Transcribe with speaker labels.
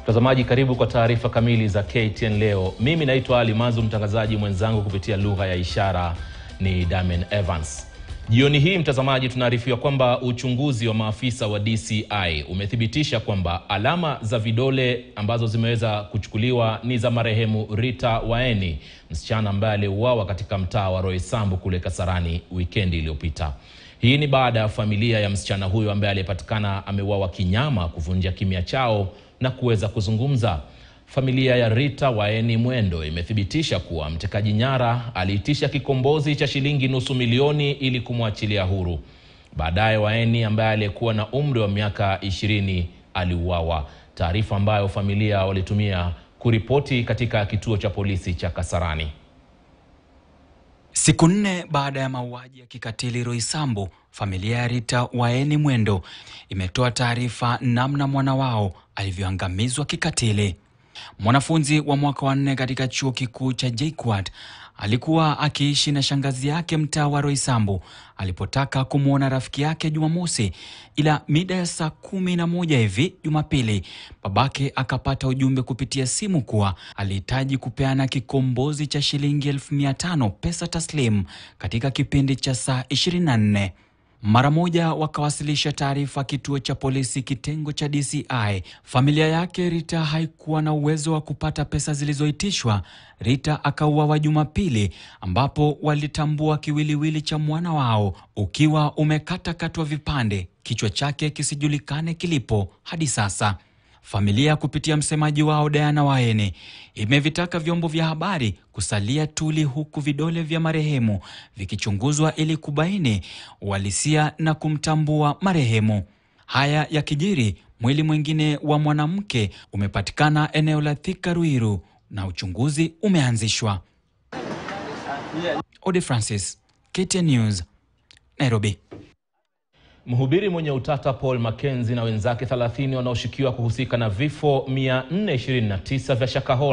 Speaker 1: Mtazamaji, karibu kwa taarifa kamili za KTN leo. Mimi naitwa Ali Mazu, mtangazaji mwenzangu kupitia lugha ya ishara ni Damen Evans. Jioni hii mtazamaji, tunaarifiwa kwamba uchunguzi wa maafisa wa DCI umethibitisha kwamba alama za vidole ambazo zimeweza kuchukuliwa ni za marehemu Rita Waeni, msichana ambaye aliuawa katika mtaa wa Roysambu kule Kasarani wikendi iliyopita. Hii ni baada ya familia ya msichana huyo ambaye aliyepatikana ameuawa kinyama kuvunja kimya chao na kuweza kuzungumza. Familia ya Rita Waeni Mwendo imethibitisha kuwa mtekaji nyara aliitisha kikombozi cha shilingi nusu milioni ili kumwachilia huru. Baadaye Waeni ambaye aliyekuwa na umri wa miaka ishirini aliuawa, taarifa ambayo familia walitumia kuripoti katika kituo cha polisi cha Kasarani.
Speaker 2: Siku nne baada ya mauaji ya kikatili Roysambu, familia ya Rita Waeni Mwendo imetoa taarifa namna mwana wao alivyoangamizwa kikatili. Mwanafunzi wa mwaka wa nne katika chuo kikuu cha JKUAT alikuwa akiishi na shangazi yake mtaa wa Roysambu alipotaka kumwona rafiki yake Jumamosi, ila mida ya saa kumi na moja hivi Jumapili babake akapata ujumbe kupitia simu kuwa alihitaji kupeana kikombozi cha shilingi elfu mia tano pesa taslim katika kipindi cha saa 24. Mara moja wakawasilisha taarifa kituo cha polisi kitengo cha DCI. Familia yake Rita haikuwa na uwezo wa kupata pesa zilizoitishwa. Rita akauawa Jumapili, ambapo walitambua kiwiliwili cha mwana wao ukiwa umekatakatwa vipande, kichwa chake kisijulikane kilipo hadi sasa. Familia kupitia msemaji wao Diana Waeni imevitaka vyombo vya habari kusalia tuli huku vidole vya marehemu vikichunguzwa ili kubaini uhalisia na kumtambua marehemu. Haya yakijiri, mwili mwingine wa mwanamke umepatikana eneo la Thika Ruiru na uchunguzi umeanzishwa. Ode Francis, KTN News, Nairobi.
Speaker 1: Mhubiri mwenye utata Paul Mackenzie na wenzake 30 wanaoshukiwa kuhusika na vifo 429 vya Shakahola